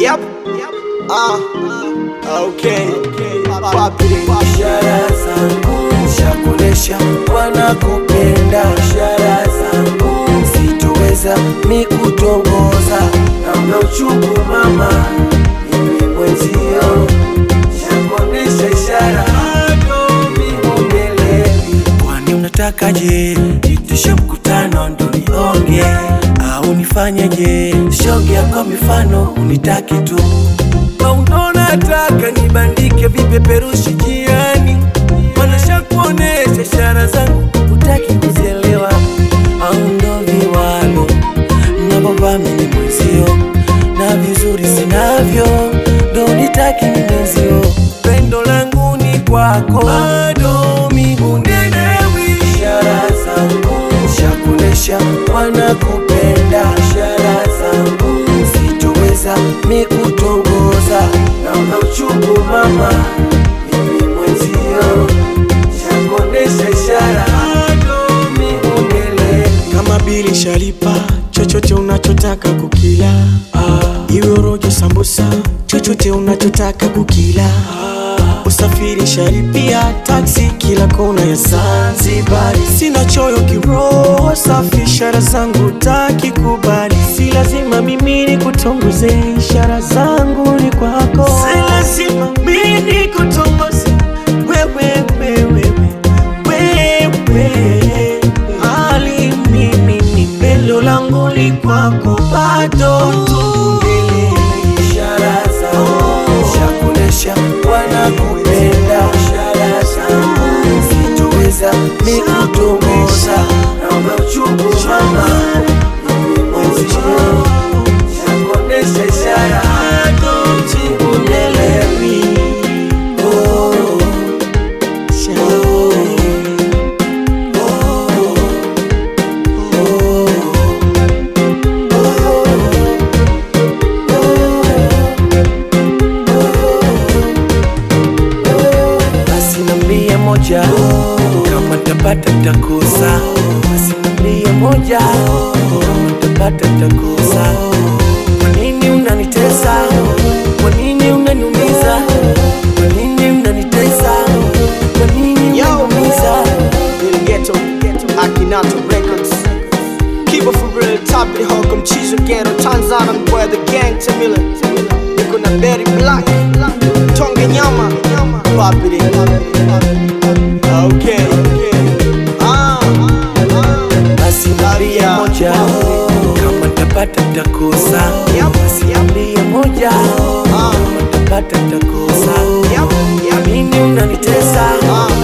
Yep. Ah. Okay. Papi. Ishara zangu shakunesha wanakupenda, ishara zangu sitoweza mikutongoza, namna uchungu mama, mimi mwenzio shakuonesha ishara bado mihumelewi. Kwani unatakaje? Itishe mkutano ndo nionge au nifanyeje? Shongea kwa mifano unitaki tu au ndo nataka nibandike vipeperushi jiani, maana kuonesha ishara zangu utaki kuzielewa, au ndo viwalo navovaa mimi mwenzio na vizuri sinavyo, ndo nitaki ni mwenzio, pendo langu ni kwako, bado mihunelewi ishara zangu shakunesha wanakupenda, ishara zangu sitoweza mikutongoza, naona uchungu mama, mimi mwenzio shakuonesha ishara bado mihunelewi Kama bili shalipa chochote unachotaka kukila ah. Iwe rojo sambusa chochote unachotaka kukila ah. Usafiri shalipia taksi kila kona ya Zanzibar. Sina choyo kiroho safi, ishara zangu taki kubali. Si lazima mimi nikutongoze, ishara zangu ni kwako. Si lazima mimi nikutongoze wewe, wewe, wewe, wewe. Ali mimi ni pendo langu ni kwako, bado tumbele ishara zangu shakunesha wanakupenda, ishara zangu sitoweza mikutongoza, naomba uchungu mama, mimi mwenzio shakuonesha ishara bado mihunelewi. Oh, basi nambie moja kama tapata takosa basi nambie moja kama tapata takosa kwa nini unanitesa kwa nini unaniumiza kwa nini unanitesa kwa nini Yo. unaniumiza Lil Ghetto, Akinato Records. Keep it for real, top of the hawk, mchizo ghetto, Tanzania, boy the gang Tamila. Niko na Berry Black, Tonge Nyama, Papiri. Okay. Ah, ah. basi nambie Tabia. moja kama tapata takosa Yep. basi nambie moja kama tapata takosa Yep, kwa yep. nini unanitesa Ah.